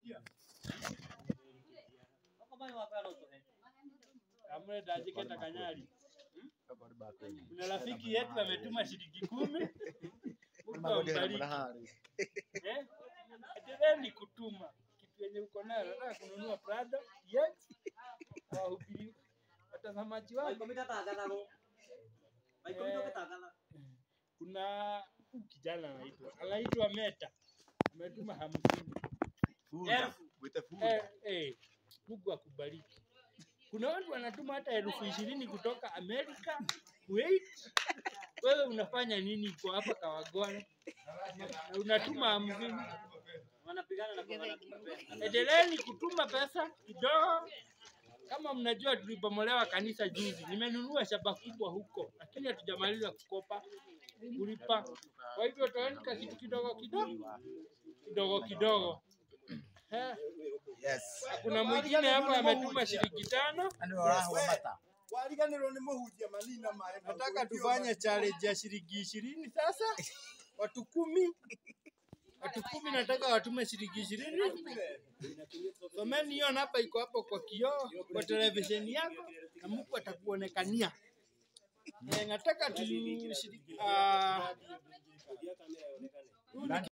Amre dajiketa kanyari. Kuna rafiki yetu ametuma shilingi kumi. Mungu ambariki. Eh? Endeleeni kutuma kitu yenye uko nayo. Nataka kununua Prado. Yes. Wahubiri watazamaji wangu. Kuna huyu kijana anaitwa anaitwa Meta. Ametuma hamsini. Eh, eh, Mungu akubariki. Kuna watu wanatuma hata elfu ishirini kutoka Amerika, Kuwait. Wewe unafanya nini kwa hapa Kawagware? Na unatuma hamsini. Endeleeni kutuma pesa kidogo. Kama mnajua tulibomolewa kanisa juzi, nimenunua shamba kubwa huko, lakini hatujamaliza kukopa kulipa. Kwa hivyo toeni ka kitu kidogo kidogo kidogo kidogo. Eh, Kuna mwingine hapa ametuma shilingi tano. wariganirwo nĩ mũhunjia manina maĩ Nataka tufanye challenge ya shilingi ishirini sasa, watu kumi watu kumi nataka watume shilingi ishirini. Someni hiyo namba iko hapo kwa kioo kwa televisheni yako na Mungu atakuonekania. Eh, nataka tu shilingi ah,